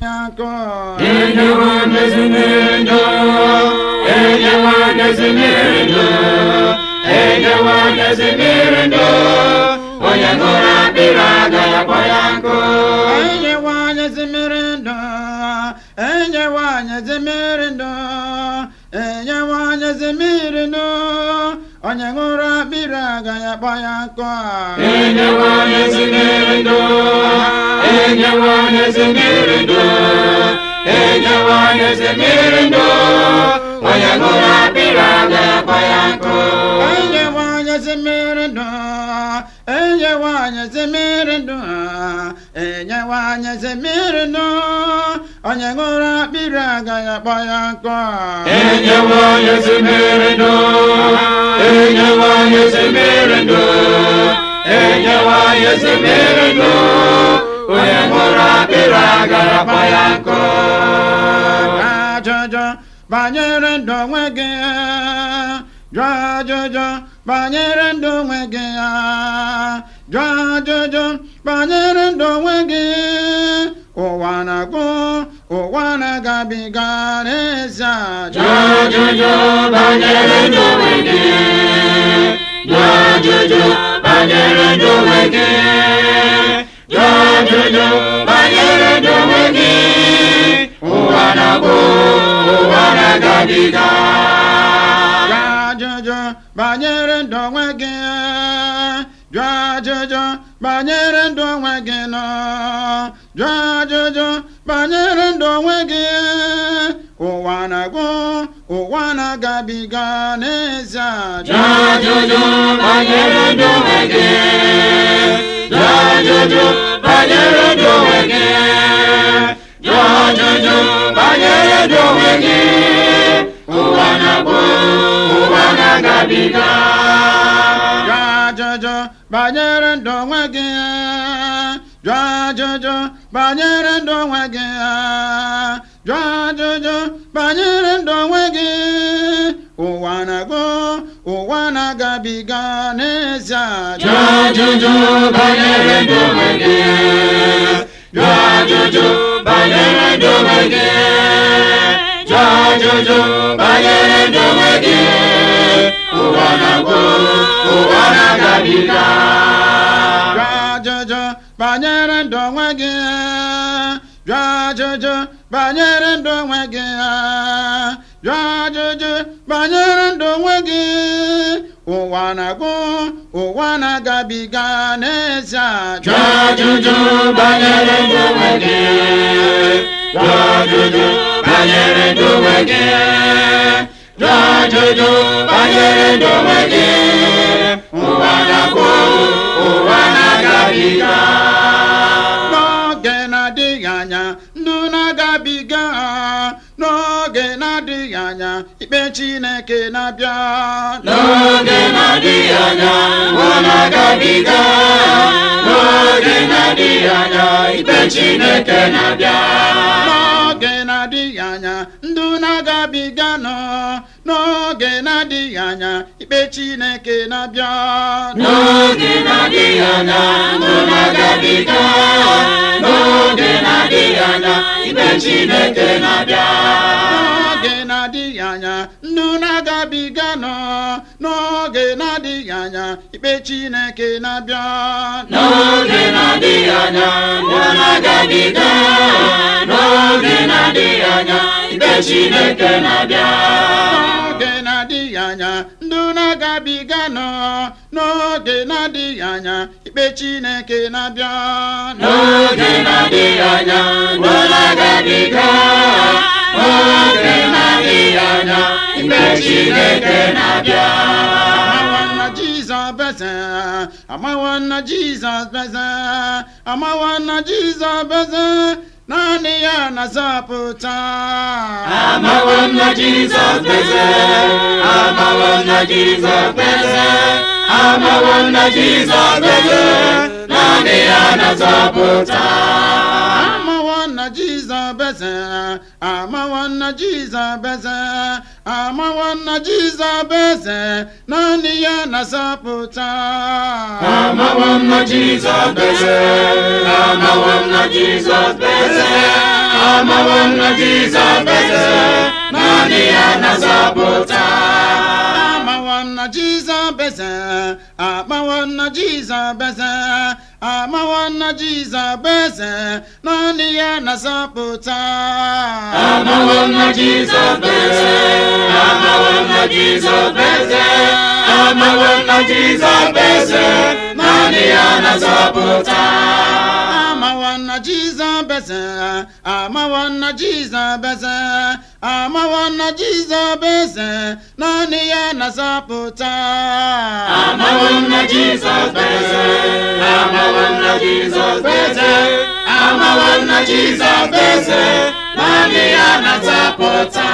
akọ enyewo n'ezinụlọ enyewo n'ezinụlọ enyewo n'ezinụlọ onye ṅụrụ akpịrị agaghị akpọ ya nkụ enyewo anyị zimiri ndụ enyewo anyị zimiri ndụ enyewo anyị zimiri ndụ onye ṅụrụ akpịrị agaghị akpọ ya nkọ enyewo n'ezinụlọ enyewo n'ezinụlọ enyewo n'ezinụlọ onye ṅụrụ akpịrị agaghị akpọ ya nkụ enyewo anyị zimiri ndụ enyewo anyị zimiri ndụ enyewo anyị zimiri ndụ onye ṅụrụ akpịrị agaghị akpọ ya nkọ enyewo n'ezinụlọ enyewo n'ezinụlọ enyewo n'ezinụlọ onye ṅụrụ akpịrị agaghị akpọ ya nkụ ajụjụ banyere ndụ onwe gị jụọ ajụjụ banyere ndụ onwe gị jụọ ajụjụ banyere ndụ onwe gị ụwa na-agwụ ụwa na-agabiga n'ezi jụọ ajụjụ banyere ndụ onwe gị jụọ ajụjụ banyere ndụ onwe gị jụọ ajụjụ banyere ndụ onwe gị ụwa na-agwụ ụwa na-agabiga jụọ ajụjụ banyere ndụ onwe gị jụọ ajụjụ banyere ndụ onwe gị nọ jụọ ajụjụ banyere ndụ onwe gị ụwa na-agwụ ụwa na-agabiga n'ezi jụọ ajụjụ banyere ndụ onwe gị jụọ ajụjụ banyere ndụ onwe gị jụọ ajụjụ banyere ndụ onwe gị ụwa na-agwụ ụwa na-agabiga jụọ ajụjụ banyere ndụ onwe gị jụọ ajụjụ banyere ndụ onwe gị jụọ ajụjụ banyere ndụ onwe gị ụwa na-agụ ụwa na-agabiga n'ezi jụọ ajụjụ banyere ndụ onwe gị jụọ ajụjụ banyere ndụ onwe gị jụọ ajụjụ banyere ndụ onwe gị ụwa na-agwụ ụwa na-agabiga jụọ ajụjụ banyere ndụ onwe gị jụọ ajụjụ banyere ndụ onwe gị jụọ ajụjụ banyere ndụ onwe gị ụwa na-agwụ ụwa na-agabiga n'ezi jụọ ajụjụ banyere ndụ onwe gị jụọ ajụjụ banyere ndụ onwe gị jụọ ajụjụ banyere ndụ onwe gị ụwa na-agwụ ụwa na-agabiga n'oge na-adịghị anya ndụ na-agabiga n'oge na-adịghị anya ikpe Chineke na-abịa n'oge na-adịghị anya ụwa na-agabiga n'oge na-adịghị anya ikpe Chineke na-abịa n'oge na-adịghị anya ndụ na-agabiga nọ n'oge na-adịghị anya ikpe Chineke na-abịa n'oge na-adịghị anya ndụ na-agabiga n'oge na-adịghị anya ikpe Chineke na-abịa n'oge na-adịghị anya ndụ na-agabiga nọ n'oge na-adịghị anya ikpe Chineke na-abịa n'oge na-adịghị anya ndụ na-agabiga n'oge na-adịghị anya ikpe Chineke na-abịa n'oge na-adịghị anya ndụ na-agabiga nọ n'oge na-adịghị anya ikpe Chineke na-abịa n'oge na-adịghị anya ndụ na-agabiga n'oge na-adịghị anya ikpe Chineke na-abịa amawanna Jizọs beze amawanna Jizọs beze amawanna Jizọs beze naanị ya na-azọpụta amawo nna Jizọs beze amawo nna Jizọs beze amawo nna Jizọs beze naanị ya na-azọpụta amawanna Jizọs Jizọs beze amawo na Jizọs beze amawo na Jizọs beze naanị ya na-azọpụta Amawo m na Jizọs beze, amawo m na Jizọs beze, amawo m na Jizọs beze, naanị ya na-azọpụta. amawo na Jizọs beze amawo na Jizọs beze amawo na Jizọs beze naanị ya na-azọpụta Amawo m na Jizọs beze, amawo m na Jizọs beze, amawo m na Jizọs beze, naanị ya na-azọpụta. amawo na Jizọs beze amawo na Jizọs beze amawo na Jizọs beze naanị ya na-azọpụta Amawo m na Jizọs beze, amawo m na Jizọs beze, amawo m na Jizọs beze, naanị ya na-azọpụta.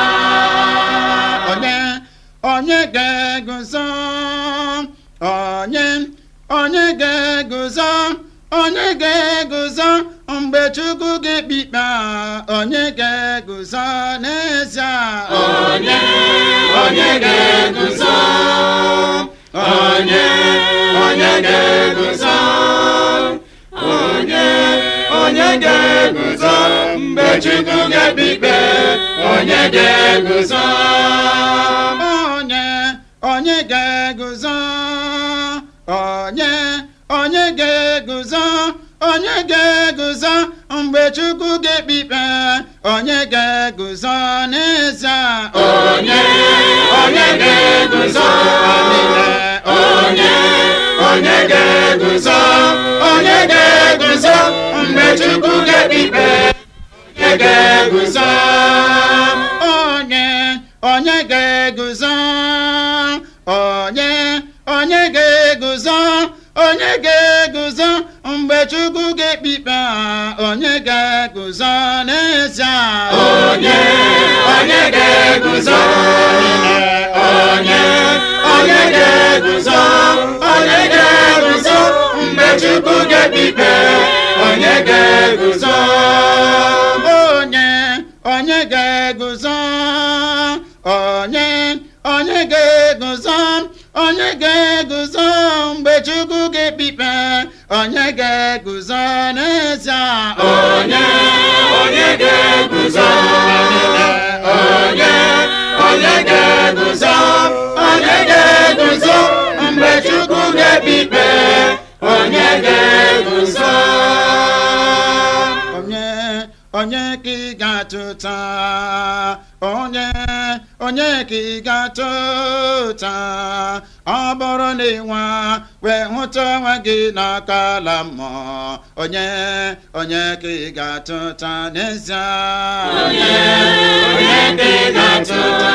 onye onye ga-eguzo onye onye ga-eguzo onye ga-eguzo mgbe Chukwu ga-ekpe ikpe a, onye ga-eguzo n'ezie Onye, onye ga-eguzo, onye, onye ga-eguzo, onye, onye ga-eguzo, mgbe Chukwu ga-ekpe ikpe, onye ga-eguzo. onye onye ga-eguzo onye onye ga-eguzo onye ga-eguzo mgbe Chukwu ga-ekpe ikpe onye ga-eguzo n'ezie Onye, onye ga-eguzo, onye, onye ga-eguzo, onye ga-eguzo, mgbe Chukwu ga-ekpe ikpe, onye ga-eguzo. onye onye ga-eguzo onye onye ga-eguzo onye ga-eguzo mgbe Chukwu ga-ekpe ikpe onye ga-eguzo n'ezie Onye, onye ga-eguzo, onye, onye ga-eguzo, onye ga-eguzo, mgbe Chukwu ga-ekpe ikpe, onye ga-eguzo. onye onye ga-eguzo onye onye ga-eguzo onye ga-eguzo mgbe Chukwu ga-ekpe ikpe onye ga-eguzo n'ezie Onye, onye ga-eguzo, onye, onye ga-eguzo, onye ga-eguzo, mgbe Chukwu ga-ekpe ikpe, onye ga-eguzo. onye onye ka ị ga-atụta onye onye ka ị ga-atụta ọ bụrụ na ịnwa wee hụta onwe gị n'aka ala mmụọ onye onye ka ị ga-atụta n'ezie Onye, onye ka ị ga-atụta,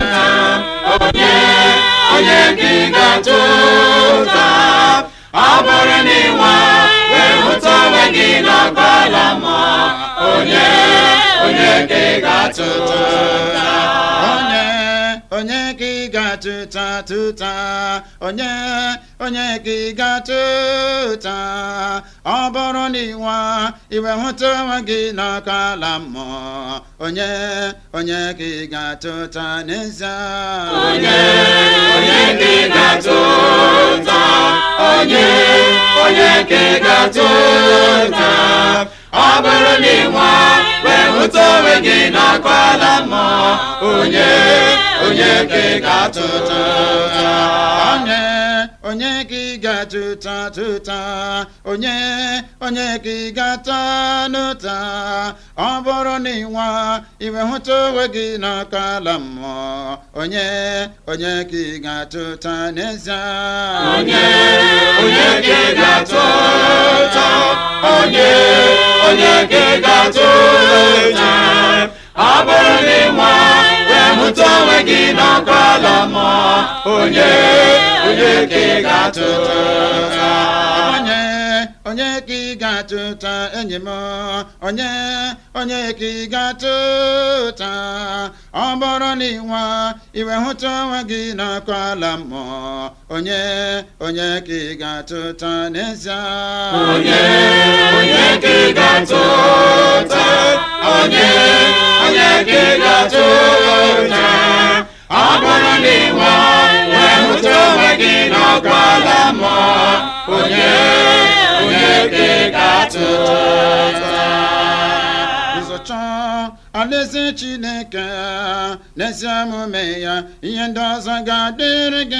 onye, onye ka ị ga-atụta, ọ bụrụ na ịnwa wee hụta onwe gị n'ọkpala mmụọ, onye, onye ka ị ga-atụta. onye onye ka ị ga-atụta tụta onye onye ka ị ga-atụta ọ bụrụ na ịnwa iwe hụta onwe gị n'aka ala mmụọ onye onye ka ị ga-atụta n'ezie Onye, onye ka ị ga-atụta, onye, onye ka ị ga-atụta, ọ bụrụ na ịnwa wee hụta onwe gị n'akwala mmụọ, onye, onye ka ị ga-atụta. onye onye ka ị ga-atụta tụta onye onye ka ị ga-ata n'ụta ọ bụrụ na ịnwa iwe hụta onwe gị n'aka ala mmụọ onye onye ka ị ga-atụta n'ezie Onye, onye ka ị ga-atụta, onye, onye ka ị ga-atụta, ọ bụrụ na ịnwa wee hụta onwe gị n'ọkwala mmụọ, onye, onye ka ị ga-atụta. onye onye ka ị ga-atụta enyi m onye onye ka ị ga-atụta ọ bụrụ na ịnwa iwe hụta onwe gị n'aka ala mmụọ onye onye ka ị ga-atụta n'ezie Onye, onye ka ị ga-atụta, ga-atụ ụta ụzọcha alaeze chineke n'ezi omume ya ihe ndị ọzọ ga-adịrị gị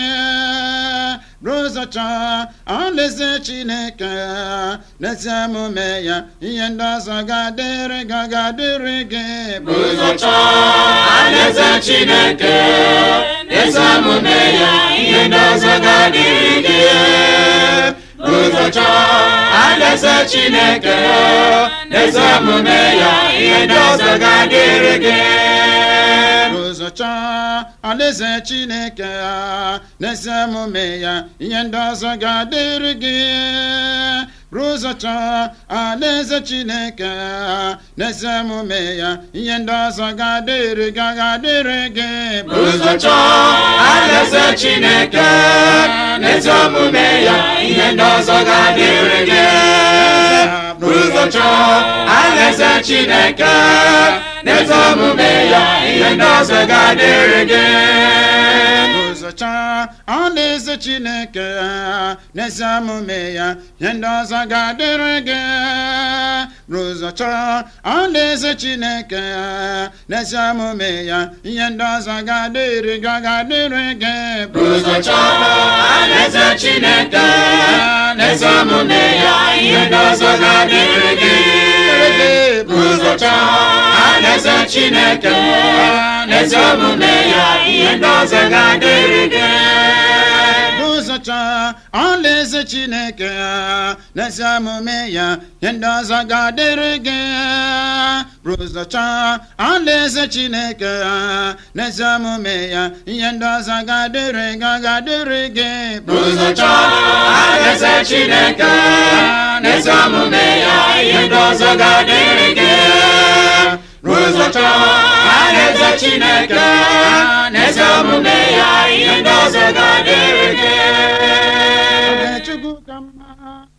rụzọcha alaeze chineke n'ezi omume ya ihe ndị ọzọ ga-adịrị gị ga-adịrị gị ụzọ chọọ alaeze chineke ezi omume ya ihe ndị ọzọ ga-adịrị gị ụzọ chọọ alaeze chineke ezi omume ya ihe ndị ọzọ ga-adịrị gị ụzọcha alaeze chineke n'ezi omume ya ihe ndị ọzọ ga-adịrị gị rụzọcha alaeze chineke n'ezi omume ya ihe ndị ọzọ ga-adịrị gị ga-adịrị gị ụzọ chọọ alaeze chineke ezi omume ya ihe ndị ọzọ ga-adịrị gị ụzọ chọọ alaeze chineke ezi omume ya ihe ndị ọzọ ga-adịrị gị ụzọcha alaeze chineke n'ezi omume ya ihe ndị ọzọ ga-adịrị gị rụzọcha alaeze chineke n'ezi omume ya ihe ndị ọzọ ga-adịrị gị ga-adịrị gị ụzọ chọọ alaeze chineke ezi omume ya ihe ndị ọzọ ga-adịrị gị ụzọ chọọ alaeze chineke ezi omume ya ihe ndị ọzọ ga-adịrị gị ụzọcha alaeze chineke n'ezi omume ya ihe ndị ọzọ ga-adịrị gị rụzọcha alaeze chineke n'ezi omume ya ihe ndị ọzọ ga-adịrị gị ga-adịrị gị ụzọ chọọ alaeze chineke ezi omume ya ihe ndị ọzọ ga-adịrị gị ụzọ chọọ alaeze chineke ezi omume ya ihe ndị ọzọ ga-adịrị gị Chukwu ka mma